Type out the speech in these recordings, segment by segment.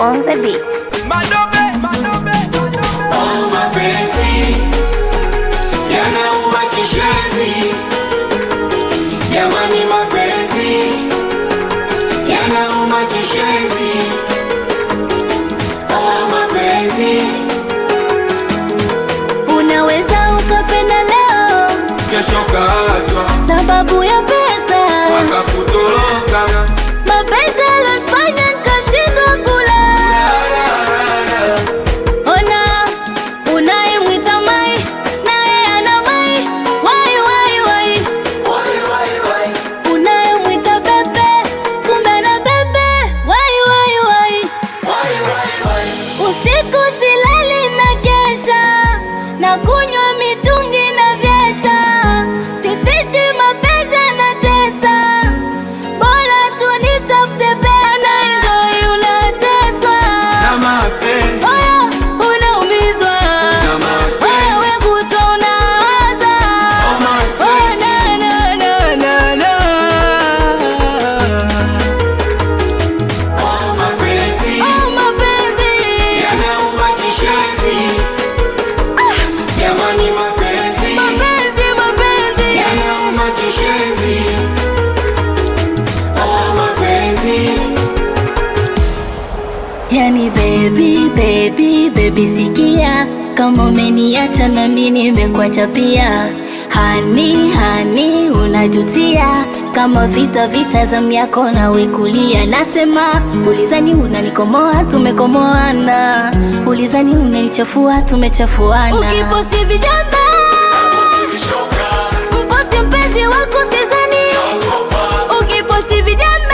on the beat. Madobe, madobe, madobe. Oh, mapenzi yanauma kishwezi, jamani, mapenzi yanauma kishwezi. Oh, mapenzi Unaweza ukapenda leo kesho kaachwa sababu ya pesa, akakutoroka. mapenzi alifanya nikashindwa kula. Ona unayemwita mai naye ana mai, wai wai wai, unayemwita bebe kumbe na bebe, wai wai wai. Usiku silali na kesha na kunywa mitungi na vyesha, sifichi mapenzi na tesa, bora tu nitafute pesa na enjoy, unateswa Na mapenzi, Oya, unaumizwa na mapenzi, wewe kuto unawaza oh, Oh, mapenzi. na, na, na, na, na. Oh, mapenzi Oh, mapenzi yanauma kishwezi, jamani, mapenzi mapenzi mapenzi yanauma kishwezi. Oh, mapenzi Yani baby baby baby, sikia kama umeniacha na mimi nimekuacha pia. Hani hani, unajutia kama vita vita za miako nawe kulia. Nasema ulizani unanikomoa, tumekomoana. Ulizani unanichafua, tumechafuana. Ukiposti vijamba mposti mpenzi wako sizani, ukiposti vijamba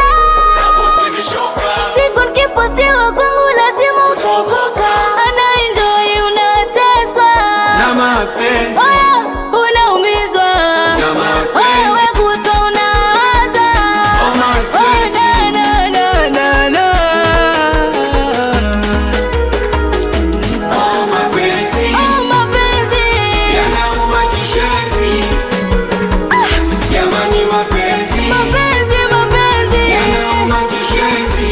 siku nikipostiwa kwangu lazima utaokoka. Ana enjoy unateswa, na mapenzi oya unaumizwa, na mapenzi wewe kuto unawaza Oh, Oh, mapenzi na, na, na, na, na. Oh, mapenzi Oh, mapenzi yanauma kishwezi, jamani, mapenzi mapenzi mapenzi yanauma kishwezi.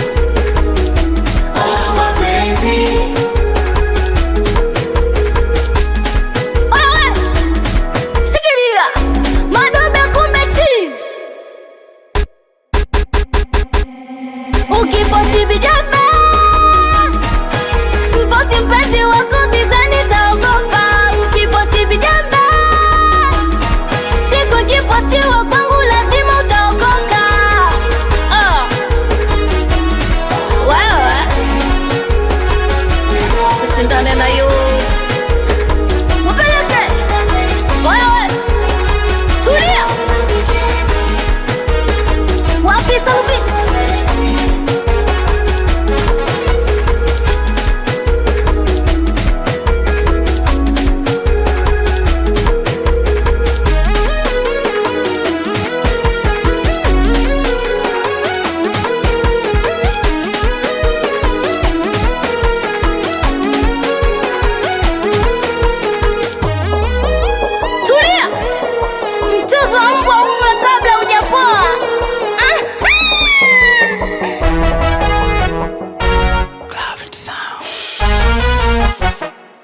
Oh, mapenzi Wewe, shikilia madobe kumbe cheese. Ukiposti vijamba mposti mpenzi wako sizani taogopa. Ukiposti vijamba siku ikipostiwa kwangu lazima utaokoka. Ah. Wewe sishindane na yu